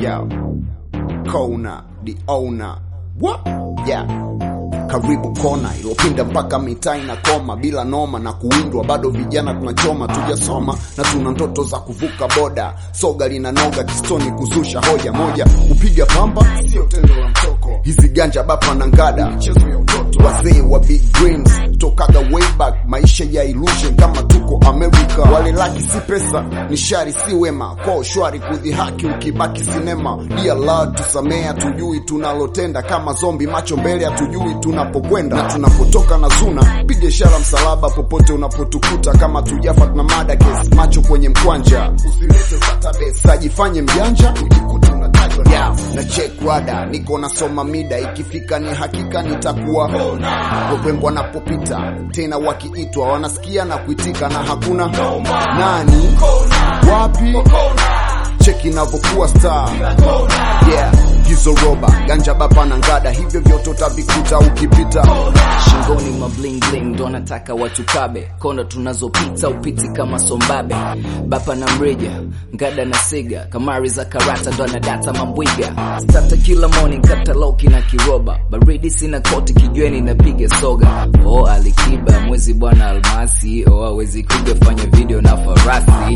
yeah. Kona the owner what yeah karibu kona ilopinda mpaka mitaa inakoma bila noma na kuwindwa bado vijana tunachoma tujasoma na tuna ndoto za kuvuka boda soga linanoga kistoni kuzusha hoja moja kupiga pamba sio tendo la mtoko hizi ganja bapa na ngada michezo ya utoto wazee wa big dreams tokaga way back maisha ya illusion kama tuko america wale laki si pesa ni shari si wema kwa shwari kudhihaki ukibaki sinema dear lord tusamea tujui tunalotenda kama zombi macho mbele hatujui tunapokwenda na tunapotoka na zuna piga ishara msalaba popote unapotukuta kama tujafa tuna mada kesi macho kwenye mkwanja usilete database ajifanye mjanja ujikute unatajwa yeah. na check rada niko nasoma mida ikifika ni hakika nitakuwa wapembwa wanapopita tena wakiitwa wanasikia na kuitika na hakuna nani wapi cheki inavyokuwa star yeah hizo roba ganja bapa na ngada hivyo vyote utavikuta ukipita shingoni ma bling bling ndo nataka watu kabe kona tunazopita upiti kama sombabe bapa na mrija ngada na siga kamari za karata ndo anadata mambwiga stata kila morning kataloki na kiroba baridi sina koti kijweni napiga soga oh alikiba mwezi bwana almasi oh awezi kuga fanya video na farasi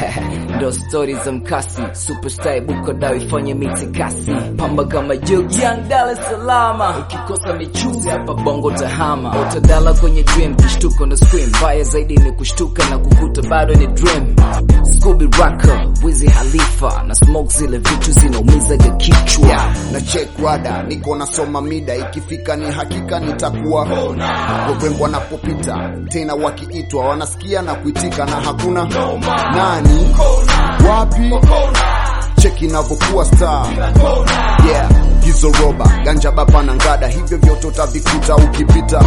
ndo stori za mkasi superstar buko dawa ifanye mitikasi pamba kama jug young Dar es Salaam ukikosa michuzi hapa bongo tahama utadala kwenye dream kishtuko na scream mbaya zaidi ni kushtuka na kukuta bado ni dream Scooby Rocker Wizi Halifa na smoke zile vitu zinaumizaga kichwa yeah. na check rada niko nasoma mida ikifika ni hakika nitakuwa wapembwa wanapopita tena wakiitwa wanasikia na kuitika na hakuna nani wapi cheki inavyokuwa star yeah hizo roba ganja bapa na ngada hivyo vyote utavikuta ukipita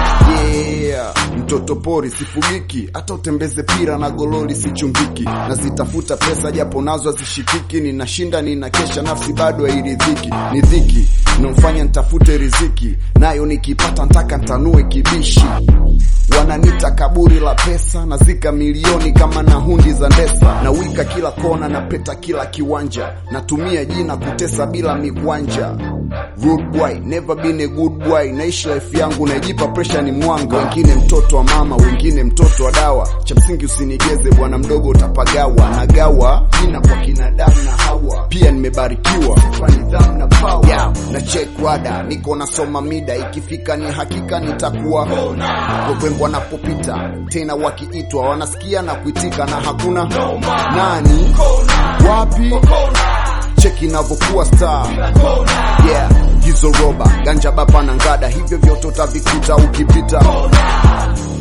yeah mtoto pori sifugiki hata utembeze pira na gololi sichungiki nazitafuta pesa japo nazo hazishikiki ninashinda ninakesha nafsi bado hairidhiki ni dhiki inamfanya nitafute riziki nayo nikipata ntaka ntanue kibishi wananita kaburi la pesa nazika milioni kama na hundi za ndesa na wika kila kona na peta kila kiwanja natumia jina kutesa bila mikwanja Rude boy, never been a good boy naishi life yangu naijipa presha ni mwanga wengine mtoto wa mama wengine mtoto wa dawa cha msingi usinigeze bwana mdogo utapagawa nagawa jina kwa kinadamu na hawa pia nimebarikiwa kwa nidhamu na power yeah. na check rada niko nasoma mida ikifika ni hakika nitakuwa wapembwa wanapopita tena wakiitwa wanasikia na kuitika na hakuna nani wapi cheki inavyokuwa star yeah hizo roba ganja bapa na ngada hivyo vyote utavikuta ukipita